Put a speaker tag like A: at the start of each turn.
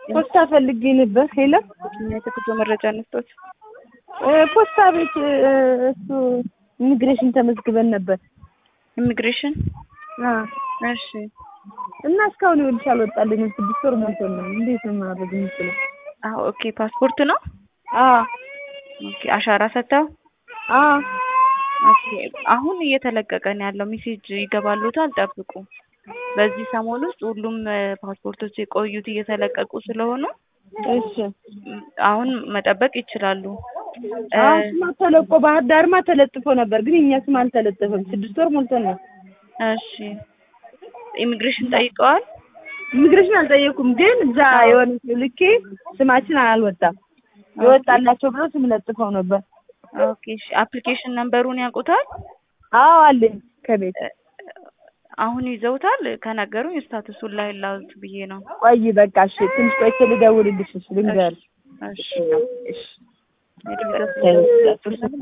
A: ፖስታ ፈልጌ ነበር። ሄሎ
B: የተጉዞ መረጃ እንስጦት።
A: ፖስታ ቤት እሱ ኢሚግሬሽን ተመዝግበን ነበር።
B: ኢሚግሬሽን
A: አ
B: እሺ
A: እና እስካሁን ይኸውልሽ አልወጣልኝም። ስድስት ወር ሞልቶን ነው። እንዴት ነው ማድረግ የምችለው?
B: አዎ ኦኬ ፓስፖርት ነው
A: አ
B: ኦኬ አሻራ ሰጥተው
A: አ
B: ኦኬ አሁን እየተለቀቀ ነው ያለው ሜሴጅ ይገባሉታል ጠብቁ በዚህ ሰሞን ውስጥ ሁሉም ፓስፖርቶች የቆዩት እየተለቀቁ ስለሆኑ
A: እሺ
B: አሁን መጠበቅ ይችላሉ
A: አዎ ስማ ተለቆ ባህር ዳርማ ተለጥፎ ነበር፣ ግን እኛ ስም አልተለጠፈም። ስድስት ወር ሞልቶን ነው።
B: እሺ ኢሚግሬሽን ጠይቀዋል
A: ኢሚግሬሽን አልጠየኩም፣ ግን እዛ የሆነ ሰው ልኬ ስማችን አልወጣም። የወጣላቸው ብሎ ስም ለጥፈው ነበር።
B: ኦኬ እሺ አፕሊኬሽን ነምበሩን ያውቁታል
A: አዎ አለኝ ከቤት
B: አሁን ይዘውታል ከነገሩኝ ስታቱሱን ላይ ላውት ብዬ ነው
A: ቆይ በቃ እሺ፣ ትንሽ ቆይቼ ልደውልልሽ። እሺ ልንገርሽ።
B: እሺ
A: እሺ
B: እሺ